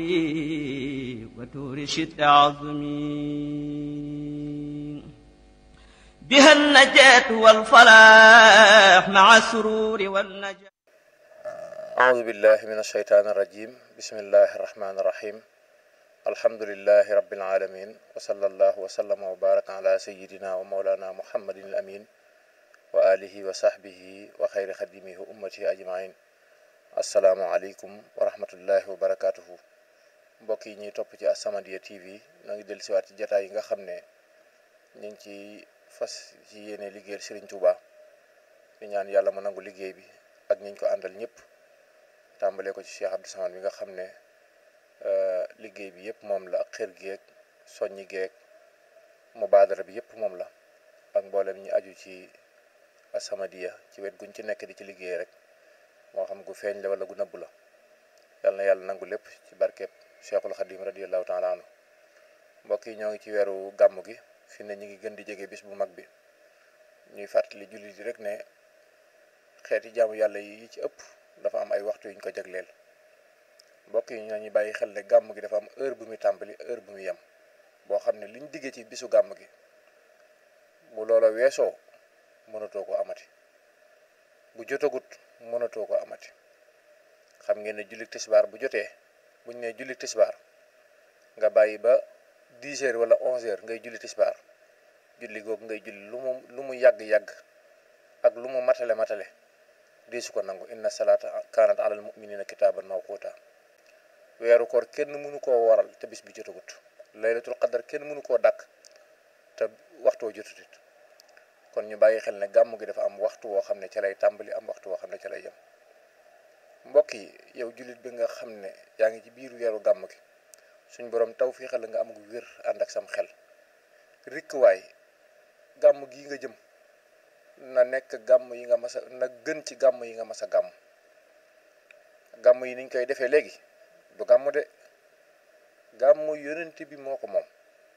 وتور شد عظمي بها النجاة والفلاح مع السرور والنجاة أعوذ بالله من الشيطان الرجيم بسم الله الرحمن الرحيم الحمد لله رب العالمين وصلى الله وسلم وبارك على سيدنا ومولانا محمد الأمين وآله وصحبه وخير خدمه أمته أجمعين السلام عليكم ورحمة الله وبركاته mbokk yi ñuy topp ci As-Samadiyya TV ñoo ngi dellu siwaat ci jataay yi nga xam ne ñu ngi ci fas ci yéene liggéeyal Serigne Touba di ñaan yàlla mu nangu liggéey bi ak ñiñ ko àndal ñëpp tàmbalee ko ci Cheikh Abdou Samad bi nga xam ne liggéey bi yëpp moom la ak xër geeg soññi geeg mubaadara bi yëpp moom la ak mboolem ñi aju ci As-Samadiyya ci wet guñ ci nekk di ci liggéey rek moo xam gu feeñ la wala gu nëbb la yàlla na yàlla nangu lépp ci barkeeb Cheikhul Khadim radiyallahu taala anhu mbokk yi ñoo ngi ci weeru gàmm gi fi ne ñu ngi gën di jege bis bu mag bi ñuy fàttali jullit yi rek ne xeeti jaamu yàlla yi ci ëpp dafa am ay waxtu yuñ ko jagleel mbokk yi ñoo ñu bàyyi xel ne gàmm gi dafa am heure bu muy tàmbali heure bu muy yem boo xam ne liñ diggee ci bisu gàmm gi bu loola weesoo mënatoo ko amati bu jotagut mënatoo ko amati xam ngeen ne julli tisbaar bu jotee buñ ne julli tisbaar nga bàyyi ba 10 heures wala 11 heures ngay julli tisbaar julli googu ngay julli lu mu lu mu yàgg-yàgg ak lu mu matale matale deesu ko nangu inna salaata kaanat alal muminina kitaaban mawquuta weeru koor kenn mënu koo waral te bis bi jotagut laylatul qadar kenn mënu koo dàkk te waxtoo jotutit kon ñu bàyyi xel ne gàmm gi dafa am waxtu woo xam ne ca lay tàmbali am waxtu woo xam ne ca lay yem mbokk yi yow jullit bi nga xam ne yaa ngi ci biir weeru gàmm gi suñ borom taw fii xel nga am gu wér ànd ak sam xel rikkuwaay gàmm gi nga jëm na nekk gàmm yi nga mas a na gën ci gàmm yi nga mas a gàmm gàmm yi niñ koy defee léegi du gàmm de gàmm yonent bi moo ko moom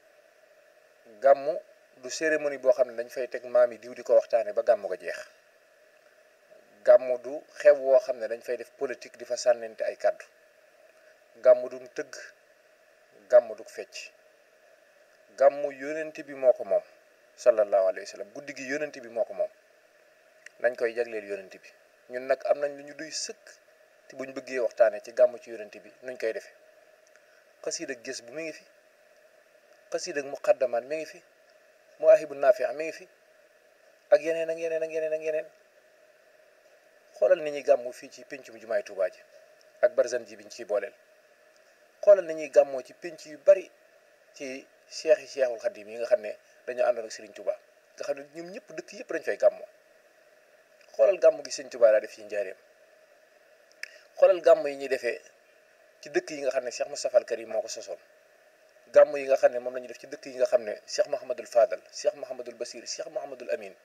gàmm du cérémonie boo xam ne dañ fay teg maam yi diw di ko waxtaane ba gàmm ga jeex gàmm du xew woo xam ne dañ fay def politique di fa sànnente ay kàddu gàmm du tëgg gàmm du fecc gàmm yonent bi moo ko moom sallallahu alayhi wa sallam guddi gi yonent bi moo ko moom nañ koy jagleel yonent bi ñun nag am nañ lu ñu duy sëkk te buñ bëggee waxtaanee ci gàmm ci yonent bi nuñ koy defee xasiid ak gës bu mi ngi fi xasiid ak muqaddamaan mi ngi fi mu ahibu naafi mi ngi fi ak yeneen ak yeneen ak yeneen ak yeneen xoolal ni ñuy gàmmu fii ci pénc mu jumaay Tuubaa ji ak barzan ji biñ ciy booleel xoolal ni ñuy gàmmoo ci pénc yu bari ci cheikh yi cheikhul xadim yi nga xam ne dañoo àndoon ak Serigne Touba nga xam ne ñoom ñëpp dëkk yëpp dañ fay gàmmoo xoolal gàmm gi Serigne Touba daa def ci njaareem xoolal gàmm yi ñuy defee ci dëkk yi nga xam ne Cheikh Moustapha al Karim moo ko sosoon gàmm yi nga xam ne moom la ñuy def ci dëkk yi nga xam ne Cheikh Mouhamadul Fadal Cheikh Mouhamadul Basir Cheikh Mouhamadul Amin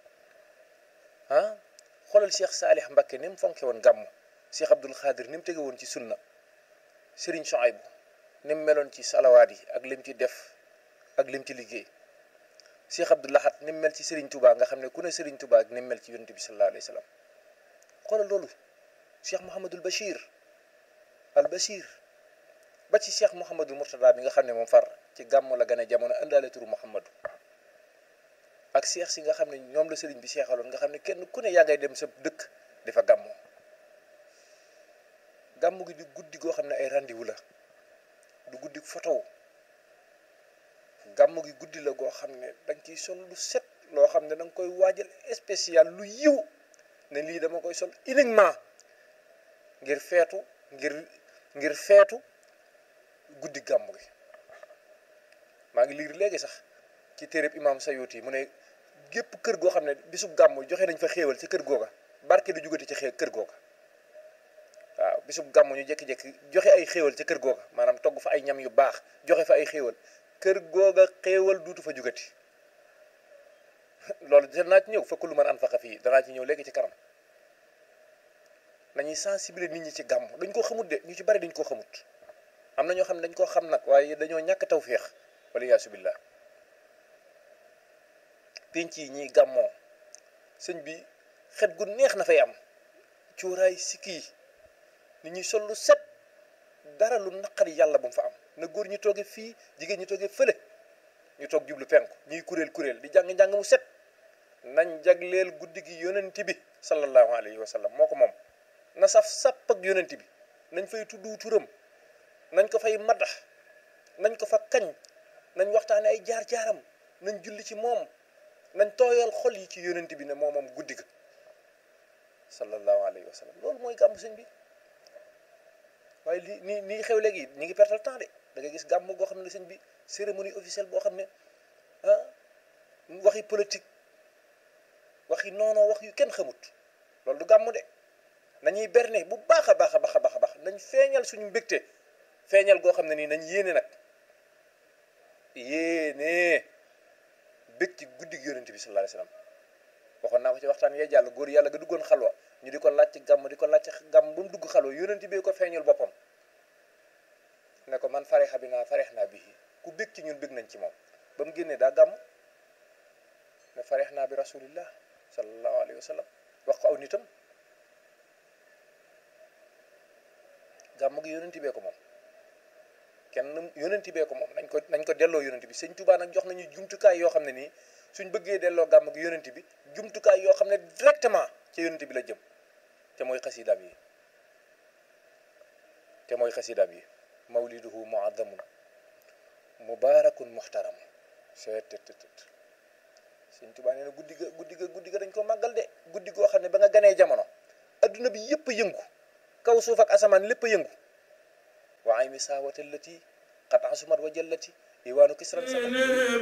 ah xoolal Cheikh Saalih Mbakke ni mu fonke woon gàmm Cheikh Abdul Xaadir ni mu tege woon ci sunna Serigne Chouaïbou ni mu meloon ci salawaat yi ak lim ci def ak lim ci liggéey Cheikh Abdou Lahad ni mu mel ci Serigne Touba nga xam ne ku ne Serigne Touba ak ni mu mel ci yonent bi sallallahu alayhi wa sallam xoolal loolu Cheikh Mouhamadul Bachir al Bachir ba ci Cheikh Mouhamadul Mourtada bi nga xam ne moom far ci gàmm la gën a jamono indaale turu Mouhamadou ak Cheikh si nga xam ne ñoom la Serigne bi seexaloon nga xam ne kenn ku ne yaa ngay dem sa dëkk di fa gàmmoo gàmm gi di guddi goo xam ne ay rendez-vous la du guddi photo gàmm gi guddi la goo xam ne danga ciy sol lu set loo xam ne danga koy waajal spécial lu yiw ne lii dama koy sol uniquement ngir feetu ngir ngir feetu guddi gàmm gi maa ngi liir léegi sax ci téereb imam Sayuti mu ne gépp kër goo xam ne bisub gàmm joxe nañ fa xéewal ci kër googa barke du jugati ci xee kër googa waaw bisub gàmm ñu jékki-jékki joxe ay xéewal ci kër googa maanaam togg fa ay ñam yu baax joxe fa ay xéewal kër googa xéewal duutu fa jugati loolu danaa ci ñëw fekk lu mën an faxa fii danaa ci ñëw léegi ci kanam nañuy sensibiliser nit ñi ci gàmm dañ koo xamut de ñu ci bari dañ koo xamut am na ñoo xam ne dañ koo xam nag waaye dañoo ñàkk tawféex wala yaasu billah penc yi ñuy gàmmoo sëñ bi xet gu neex na fay am cuuraay sikki yi nit ñuy sol lu set dara lu naqari yàlla bu mu fa am na góor ñi toogee fii jigéen ñi toogee fële ñu toog jublu penku ñuy kuréel kuréel di jàng njàng mu set nañ jagleel guddi gi yonent bi sallallahu alayhi wa sallam moo ko moom na saf sàpp ak yonent bi nañ fay tuddu turam nañ ko fay maddax nañ ko fa kañ nañ waxtaane ay jaar-jaaram nañ julli ci moom nañ tooyal xol yi ci yonent bi ne moo moom guddi ga sallallahu alayhi wa sallam loolu mooy gàmmu sëñ bi waaye li nii nii xew léegi ñi ngi pertal temps de da ngay gis gàmm goo xam ne sëñ bi cérémonie officielle boo xam ne ah waxi politique waxi noonoo wax yu kenn xamut loolu du gàmm de nañuy berne bu baax a baax a baax a baax a baax nañ feeñal suñu mbégte feeñal goo xam ne nii nañ yéene nag yéene bég ci guddi gi yonent bi sallallahu alayhi wasallam waxoon naa ko ci waxtaan yee jàll góor yàlla ga duggoon xalwa ñu di ko laaj ci gàmm di ko laaj ci gàmm ba mu dugg xalwa yonent bi ko feeñal boppam ne ko man farexa bi naa farex naa bii ku bég ci ñun bég nañ ci moom ba mu génnee daa gàmm ne farex naa bi rasulillah sallallahu alayhi wa sallam wax ko aw nitam gàmm gi yonent bee ko moom kenn yonent bee ko moom nañ ko nañ ko delloo yonent bi sëñ Tuubaa nag jox nañu jumtukaay yoo xam ne nii suñ bëggee delloo gàmm gi yonent bi jumtukaay yoo xam ne directement ca yonent bi la jëm te mooy xasidaam yi te mooy xasidaam yi mawliduhu muazzamun mubarakun muhtaram seetttt sëñ Tuubaa nee na guddi ga guddi ga guddi ga dañ ko màggal de guddi goo xam ne ba nga ganee jamono adduna bi yëpp a yëngu kaw suuf ak asamaan lépp a yëngu wa aymi saawatallati qad asumat wa jallati iwaanu kisran